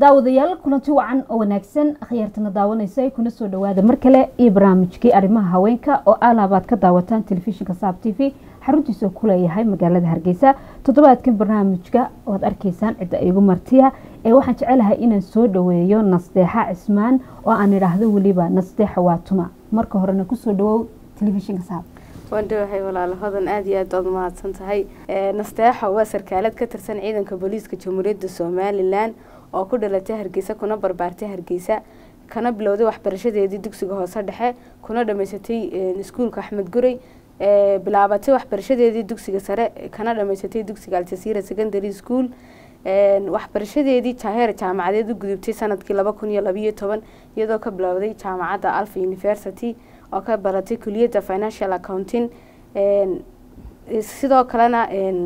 daawadayaal kulanti wacan oo wanaagsan akhyaartana daawanaysa kuna soo dhawaada mar kale iyo barnaamijkii arrimaha haweenka oo alaabaad ka daawataan telefishinka saab t v xaruntiisa ku leeyahay magaalada hargeysa toddobaadkan barnaamijka oad arkaysaan cidda igu martiya ee waxaan jecelahay inaan soo dhaweeyo nasdeexa cismaan oo aan idhaahdo weliba nasdeexa waa tuma marka horena kusoo dhawow telefishinka saab waan dhawahay walaalo hodan aada iyo aad baad umahadsan tahay nasteexa waa sarkaalad ka tirsan ciidanka booliiska jamhuuriyadda somalilan oo ku dhalatay hargeysa kuna barbaartay hargeysa kana bilowday waxbarashadeedii dugsiga hoose dhexe kuna dhamaysatay iskuulka axmed gurey bilaabatay waxbarashadeedii dugsiga sare kana dhamaysatay dugsiga aljasiira secondary school waxbarashadeedii jaaheer jaamacadeed u gudubtay sanadkii laba kun iyo labayo toban iyadoo ka bilowday jaamacadda alfa university oo ka baratay kuliyadda financial accounting sidoo kalena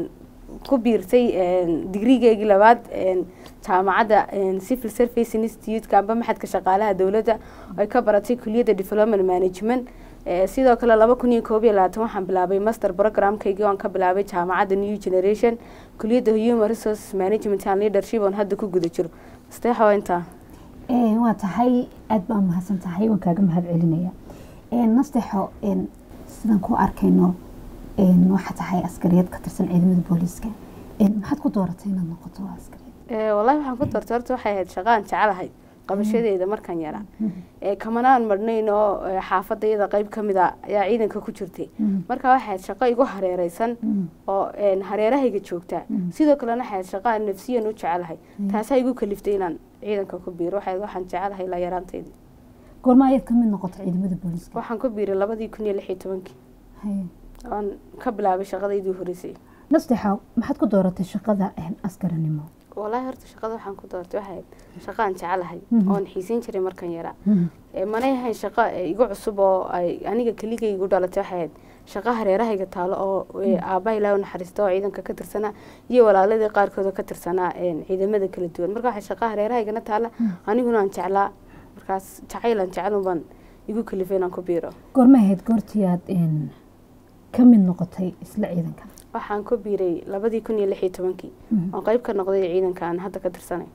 ku biirtay digrigeygii labaad jaamacadda civil service institute amba maxadka shaqaalaha dowladda ay ka baratay kuliyadda development management sidoo kale laba kun iyo koob iyo labaatan waxaan bilaabay master programkaygii oan ka bilaabay jaamacadda new generation kuliyadda human resources management and leadership oon hadda ku guda jiro asteexa waa intaa waa tahay aada baa mahadsan tahay waan kaaga mahad celinaya nasteexo sidaan ku arkayno waxaa tahay askariyad ka tirsan ciidamada booliiska maxaad ku dooratay inaad noqoto askariyad wallahi waxaan ku doortay horta waxay ahayd shaqaan jecelahay qabashadeeda markaan yaraa kamanaan marnayn oo xaafadda iyada qeyb ka mid a ayaa ciidanka ku jirtay marka waxay ahayd shaqo igu hareereysan oo hareerahayga joogtaa sidoo kalena waxay ahayd shaqo aan nafsiyan u jecelahay taasaa igu kaliftay inaan ciidanka ku biiro waxay waxaan jecelahay ilaa yaraantayda goorma ayaad kamid noqoto ciidamada booliiska waxaan ku biiray labadii kun iyo lix iyo tobankii oon ka bilaabay shaqadaydii horeysay nastexa maxaad ku dooratay shaqada askarinimo wallaahi horta shaqada waxaan ku doortay waxay shaqaan jecelahay oon xiisin jiray markan yaraa manay ahayn shaqo igu cusub oo ay aniga keligay igu dhalatay waxay ahayd shaqo hareerahayga taalo oo aabbaha ilaahu naxariista oo ciidanka ka tirsanaa iyo walaaladii qaarkooda ka tirsanaa ciidamada kala duwan marka waxay shaqo hareerahaygana taala aniguna aan jeclaa markaas jacaylan jecel baan igu kalifay inaan ku biiro goorma ahayd goortii aad ka mid noqotay isla ciidanka waxaan ku biiray labadii kun iyo lix iyo tobankii oon qeyb ka noqday ciidanka aan hadda ka tirsanay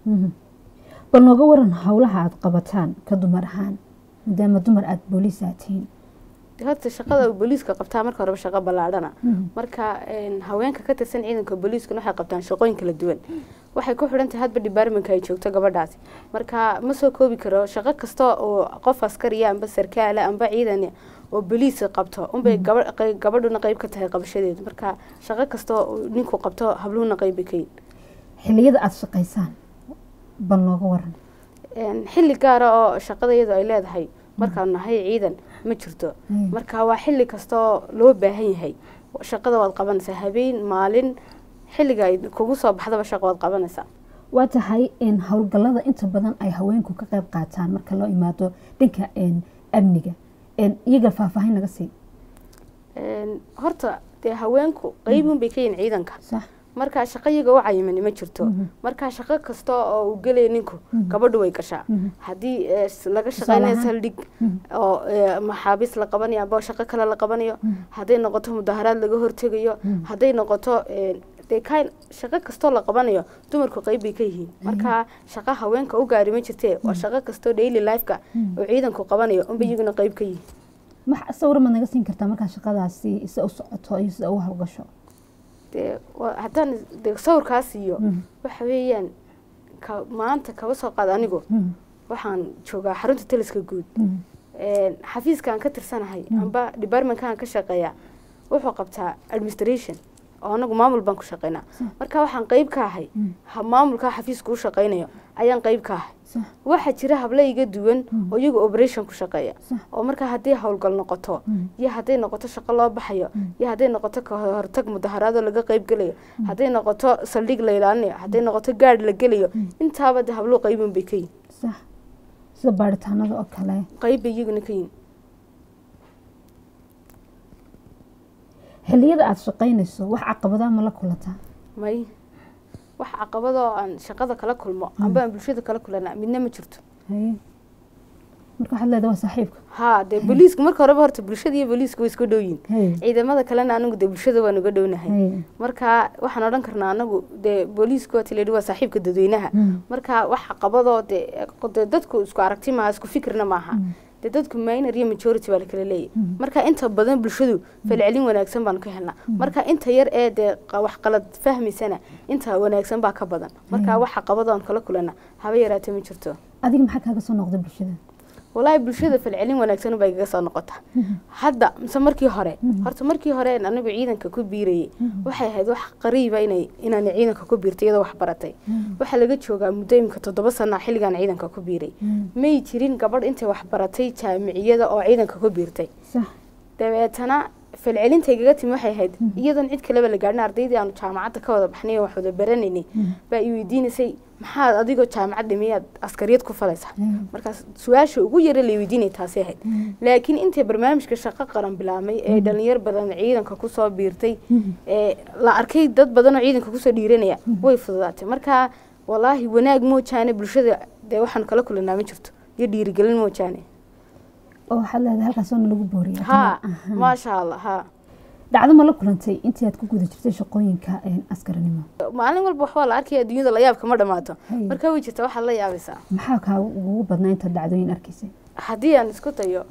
bal nooga waran howlaha aada qabataan ka dumar ahaan maadaama dumar aada booliis aad tihiin horta shaqada booliiska qabtaa marka horeba shaqo ballaadhana marka haweenka ka tirsan ciidanka booliiskana waxay qabtaan shaqooyin kala duwan waxay ku xidhan tahay hadba departmentka ay joogto gabadhaasi marka ma soo koobi karo shaqo kasta oo qof askariya amba sarkaala amba ciidan oo boliis qabto unbay gabadhuna qeyb ka tahay qabashadeedu marka shaqo kasta ninku qabto habluhuna qeybbay ka yihin xiliyada aada shaqaysaan bal nooga waran xilli gaara oo shaqada iyadu ay leedahay markaan nahay ciidan ma jirto marka waa xilli kastaoo loo baahan yahay shaqada waad qabanaysaa habeen maalin xilliga ay kugu soo baxdaba shaqo waad qabanaysaa waa tahay howlgallada inta badan ay haweenku ka qeyb qaataan marka loo imaado dhanka amniga iyaga faahfaahin naga sii horta dee haweenku qeybun bay ka yihin ciidanka markaa shaqo iyaga u cayimani ma jirto markaa shaqo kasta oo uu gelaya ninku gabadhu way gashaa haddii laga shaqeynayo saldhig oo maxaabiis la qabanayo amba shaqo kale la qabanayo hadday noqoto mudaharaad laga hortegayo hadday noqoto dee kan shaqo kastoo la qabanayo dumarku qeyb bay ka yihiin markaa shaqo haweenka u gaari ma jirtee waa shaqo kastoo daily lifeka oo ciidanku qabanayo unba iyaguna qeyb ka yihiin max sawir maad naga siin kartaa markaa shaqadaasi sida u socoto iyo sida u hawlgasho dee haddaan de sawirkaas iyo waxa weeyaan ka maanta kaba soo qaad anigu waxaan joogaa xarunta taliska guud xafiiskaan ka tirsanahay amba departmentkaan ka shaqeeya wuxuu qabtaa administration oo anagu maamul baan ku shaqeynaa marka waxaan qeyb ka ahay maamulkaa xafiiska u shaqeynayo ayaan qeyb ka ahay waxaa jira habla iga duwan oo iyagu operation ku shaqeeya oo markaa haddii howlgal noqoto iyo hadday noqoto shaqo loo baxayo iyo hadday noqoto kahortag mudaharaadoo laga qeyb gelayo hadday noqoto saldhig la ilaalinayo hadday noqoto gaadh la gelayo intaaba de hablo qeybun bay ka yihin sida baaritaanada oo kale qeyb bay iyaguna ka yihin xiliyada aada shaqaynayso wax caqabadaa ma la kulataa may wax caqabadoo aan shaqada kala kulmo amba aan bulshada kala kulana midna ma jirto marka waxaad leedahay waa saaxiibka haa dee booliisku marka horeba horta bulshada iyo booliisku way isku dhow yihin Hey. ciidamada kalena anagu dee bulshada waan uga dhownahay Hey. marka waxaan odhan karnaa anagu dee booliisku waa tilayidhi waa saaxiibka dadweynaha Mm. marka waxa qabadoo dee dee dadku isku aragti maaha isku fikirna maaha dee dadku minor iyo majority baa lakala leeyahy marka inta badan bulshadu falcelin wanaagsan baanu ka helnaa marka inta yar ee dee qa- wax qalad fahmaysana inta wanaagsan baa ka badan marka waxa qabadoon kala kulana haba yaraatee ma jirto adiga maxaa kaaga soo noqday bulshada walaahi bulshada falcelin wanaagsan bay igaga soo noqota hadda mise markii hore horta markii hore een anigu ciidanka ku biirayay waxay ahayd wax qariiba inay inaan ciidanka ku biirtay iyadoo wax baratay waxaa laga joogaa muddo imika toddoba sana xilligaan ciidanka ku biiray may jirin gabadh intay wax baratay jaamiciyada oo ciidanka ku biirtay sax dabeetana falcelinta igaga timi waxay ahayd iyadoon cid kaleba la gaadhin ardaydii aanu jaamacadda ka wada baxnay oo wax wada baranaynay baa i weydiinaysay maxaad adigoo jaamacad dhimiyaad askariyad ku falaysaa markaas su-aasha ugu yara la weydiinay taasi ahayd laakiin intay barnaamijka shaqo qaran bilaabmay ee dhalinyar badan ciidanka kusoo biirtay ee la arkay dad badan oo ciidanka kusoo dhiiranaya way fududaatay marka walaahi wanaag moojaane bulshada dee waxaan kala kulanaa ma jirto iyo dhiirigelin moojaane oo waxaad leedahay halkaas oona lagu booriya haa maasha allah haa dhacdo ma la kulantay intii aad ku guda jirtay shaqooyinka een, askarinimo maalin walba waxbaa la arkaya adduunyada la yaabka ma dhamaato Hey. marka way jirta waxaad la yaabaysaa maxaa kaa ugu badnaa intaad dhacdooyin arkaysay haddii aan isku dayo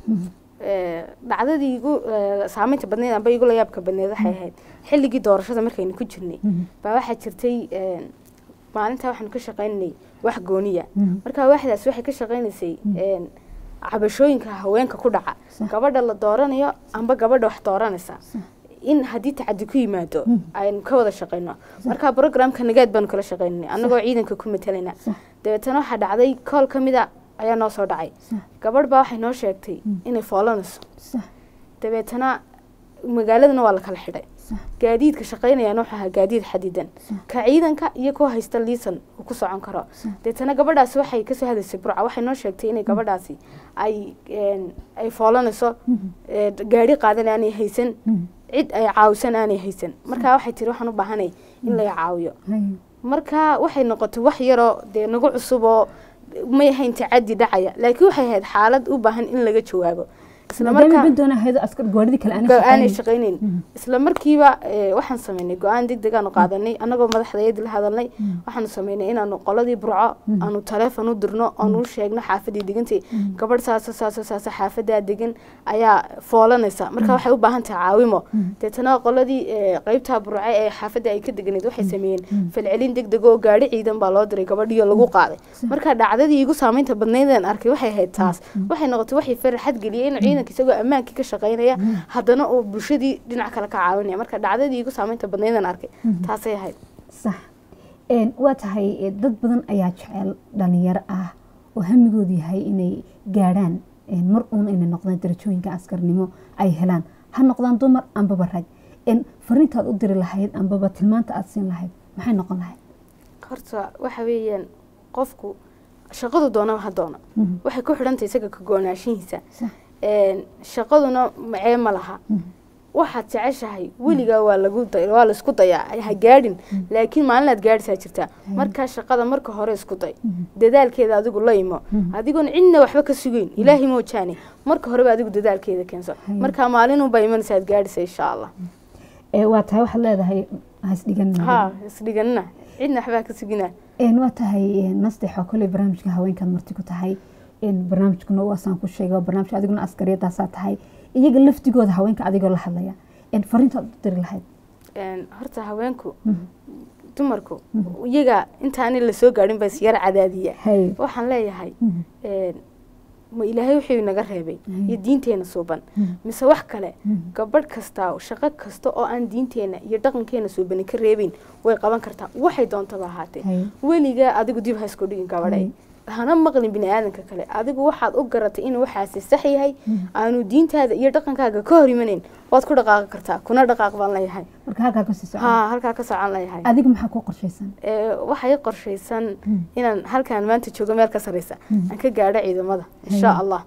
ee, dhacdadii igu ee, saameynta badneyd amba igu la yaabka badneyd waxay ahayd xilligii doorashada markaynu ku jirnay baa waxaa jirtay ee, maalintaa waxaanu ka shaqaynanay wax gooniya marka waaxdaas waxay ka shaqaynaysay ee, cabashooyinka haweenka ku dhaca Sax. gabadha la dooranayo amba gabadha wax dooranaysa in haddii tacadi ku yimaado aynu ka wada shaqayno marka programka nagaad baanu kala shaqaynanay annagoo ciidanka ku matalayna Sax. dabeetana waxaa dhacday kool ka mida ayaa noo soo dhacay Sax. gabadh baa waxay noo sheegtay inay foolanayso sax dabeetana magaaladana waa la kala xidhay sax gaadiidka shaqaynayana wuxuu ahaa gaadiid xadidan ka ciidanka iyo kuwa haysta liisan uu ku socon karo deetana gabadhaasi waxay kasoo hadlaysay burca waxay noo sheegtay inay gabadhaasi ay een, ay foolanayso ee, gaari qaadan aanay haysan cid ay caawisan aanay haysan marka waxay tiri waxaan u baahanay in laga caawiyo Hay. marka waxay noqotay wax yaroo dee nagu cusub oo may ahayn tacadi dhacaya laakiin waxay ahayd xaalad u baahan in laga jawaabo isla maadaama markaa bandoona ahayd askar gooridi kale aanay go-aanay shaqaynin. shaqaynayn isla markiiba ee, waxaan sameynay go-aan deg deg aanu qaadanay annagoo madaxdayadii la hadalnay waxaanu sameynay inaanu qoladii burco aanu taleefon u dirno oonu u sheegno xaafadii degantay gabadh saaso saaso saaso xaafadaa degan ayaa foolanaysa marka waxay u baahan tahay caawimo deetana qoladii ee, qeybtaa burce ee xaafadda ay ka deganayd waxay sameeyeen falcelin deg deg oo gaari ciidan baa loo diray gabadhiyo lagu qaaday marka dhacdadii igu saameynta badnaydeen arkay waxay ahayd taas waxay noqotay waxay farxad geliyay inuu ciidanka isagoo ammaankii ka shaqaynaya haddana uu bulshadii dhinac kale ka caawinaya marka dhacdadii igu saameynta badnaydeen arkay taasay ahayd sax Een, waa tahay eh, dad badan ayaa jecel dhalinyaro ah oo hamigoodu yahay inay gaadhaan een, mar uun inay noqdaan darajooyinka askarnimo ay helaan ha noqdaan dumar ambaba rag Een, fariintaad u diri lahayd ambaba tilmaanta aad siin lahayd maxay noqon lahayd horta waxa weeyaan qofku shaqadu doonaba ha doono Mhm. waxay ku xidhantay isaga ka goonaashihiisa Sax. Een, shaqaduna macee ma laha waxaad jeceshahay weligaa waa lagu day- waa la isku dayaa ha gaadhin laakiin maalinaad gaadhisaa jirtaa markaa shaqada marka hore isku day dadaalkeeda adigu la imo adigoon cidna waxba ka sugeyn ilaahay moojaane marka horeba adigu dadaalkeeda keenso markaa maalinunbaa imanaysa aad gaadhisa insha allah Ee, waa tahay waxaad leedahay hasdhigan ha isdhiganina cidna waxbaa ka sugina Een, waa tahay een, nasteexo kole barnaamijka haweenkaad marti ku tahay een, barnaamijkuna waasaan ku sheegay waa barnaamij adiguna askariyadaasaa tahay iyaga laftigooda haweenka adigoo la hadlaya Een, fariintaad u diri lahayd Een, horta haweenku dumarku iyaga intaani lasoo gaadhin ba is yar cadaadiya hay waxaan leeyahay Mhm. een, ma ilaahay wuxuu naga reebay Mhm. iyo diinteena suuban Mhm. mise wax kale Mhm. gabadh kasta shaqo kasta oo aan diinteena iyo dhaqankeena suubani ka reebin way qaban kartaa waxay doontaba ahaatee Hay. weligaa adigu dib ha isku dhigin gabadhay Mhm. hana maqlin bini aadanka kale adigu waxaad u garatay inuu waxaasi sax yahay aanu diintaada iyo dhaqankaaga ka hor imanayn waad ku dhaqaaqi kartaa kuna dhaqaaq baan leeyahay marka halkaa kasii socon ha halkaa ka socon leeyahay adiga maxaa ku qorshaysan Ee, waxay qorshaysan inaan halkaan maanta joogo meel ka sareysa aan ka gaadho ciidamada insha allah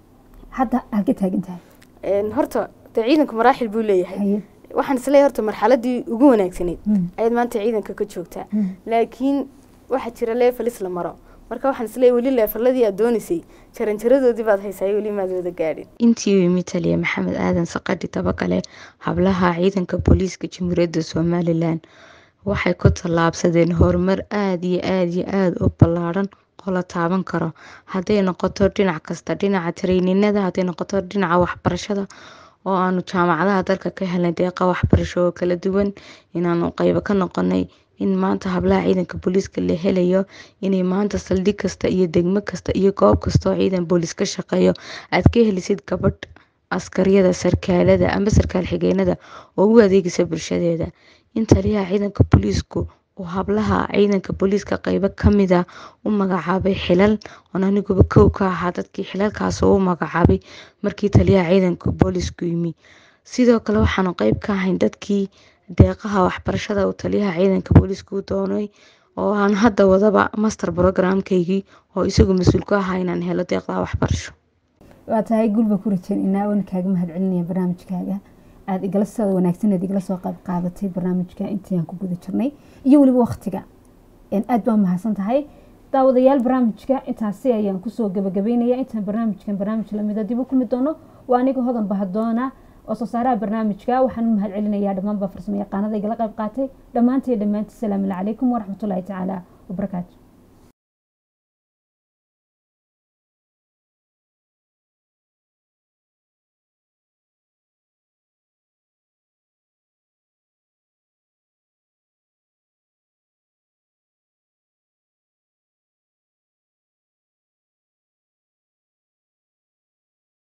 hadda halka taagan tahay Een, horta dee ciidanku maraaxil buu leeyahay haye waxaan isleeyahay horta marxaladii ugu wanaagsanayd Mm. ayaad maanta ciidanka ka joogtaa Mm. laakiin waxaa jira leefalis la maro marka waxaan isleeyahay weli leefaladii aad doonaysay jaranjaradoodii baad haysaa weli maad wada gaadhin intii uu yimi taliya maxamed aadan saqadhi dabagale hablaha ciidanka booliiska jamhuuriyadda somalilan waxay ku tallaabsadeen horumar aada iyo aada iyo aada u ballaadhan oo la taaban karo hadday noqoto dhinac kasta dhinaca tareyninada hadday noqoto dhinaca waxbarashada oo aanu jaamacadaha dalka ka helnay deeqa waxbarasho oo kala duwan inaanu qeybo ka noqonay in maanta hablaha ciidanka booliiska la helayo inay maanta saldhig kasta iyo degmo kasta iyo goob kasta oo ciidan booliis ka shaqeeyo aad ka helisid gabadh askariyada sarkaalada amba sarkaal xigeenada oo u adeegaysa bulshadeeda in taliyaha ciidanka booliisku uu hablaha ciidanka booliiska qeybo kamida u magacaabay xilal oon aniguba kow ka ahaa dadkii xilalkaas u magacaabay markii taliyaha ciidanka booliisku yimi sidoo kale waxaanu qeyb ka ahayn dadkii deeqaha waxbarashada uu taliyaha ciidanka booliiska u doonay oo aan hadda wadaba master programkaygii oo isagu mas-uul ku ahaa inaan helo deeqdaha waxbarasho waa tahay gulba ku rajeynaa oona kaaga mahad celinaya barnaamijkaaga aada igala sida wanaagsaneed igala soo qayb qaadatay barnaamijka intii aan ku guda jirnay iyo weliba waktiga aada baa mahadsan tahay daawadayaal barnaamijka intaasi ayaan kusoo gabagabeynaya intaan barnaamijkan barnaamij lamida dib u kulmi doono waa aniga hodan bahadoona oo soo saaraha barnaamijka waxaan u mahad celinayaa dhammaanba farsamo yaqaanada igala qayb qaatay dhammaantay dhammaantii salaamu calaykum waraxmatullaahi tacaala wabarakaatu